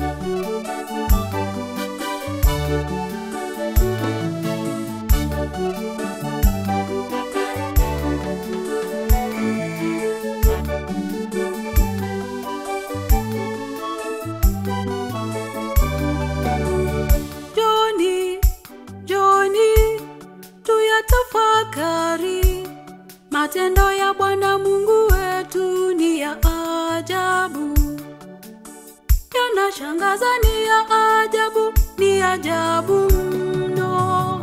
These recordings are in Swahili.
Joni, Joni, tuyatafakari matendo ya Bwana Mungu wetu ni ya ajabu, yanashangaza, ni ya ajabu, ni ajabu mno.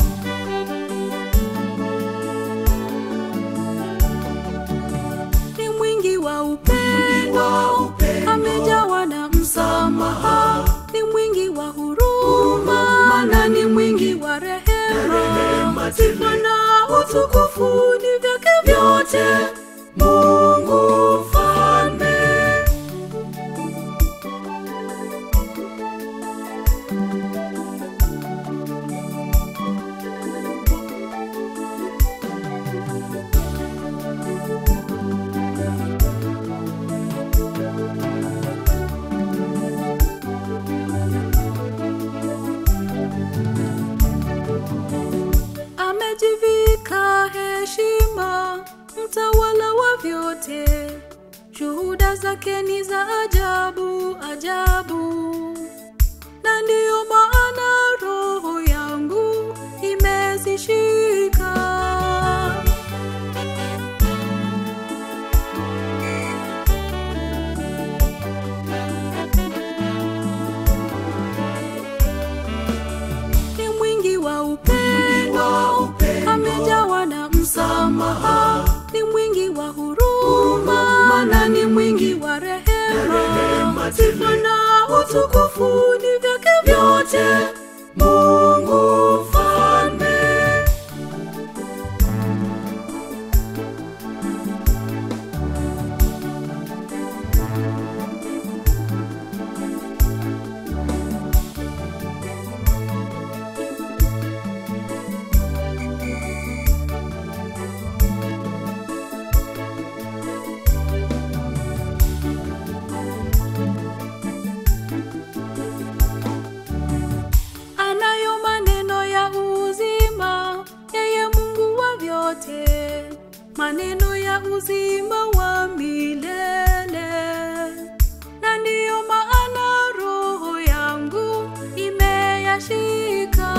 Ni mwingi wa upendo, amejawa na msamaha, ni mwingi wa huruma na ni mwingi wa rehema. Sifa na utukufu ni vyake vyote, Mungu Mfalme. amejivika heshima, mtawala wa vyote. Shuhuda zake ni za ajabu ajabu, na ndiyo maana roho yangu imezishika. ni mwingi wa upendo, amejawa na msamaha, ni mwingi wa huruma na ni mwingi wa rehema. Sifa na utukufu ni vyake vyote, Mungu Mfalme. anayo maneno ya uzima, yeye Mungu wa vyote, maneno ya uzima wa milele. Na ndiyo maana roho yangu imeyashika.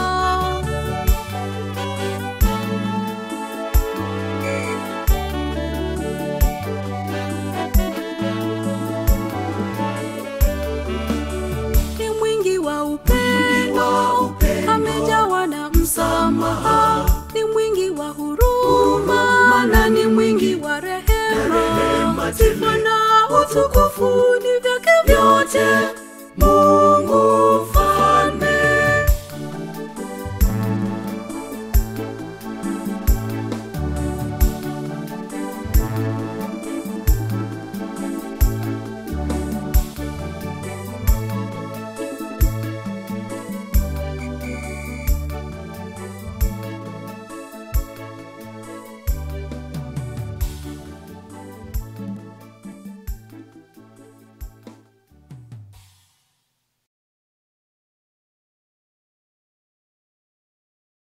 ni mwingi wa upendo, amejawa na msamaha, ni mwingi wa huruma na ni mwingi wa rehema. Sifa na utukufu ni vyake vyote,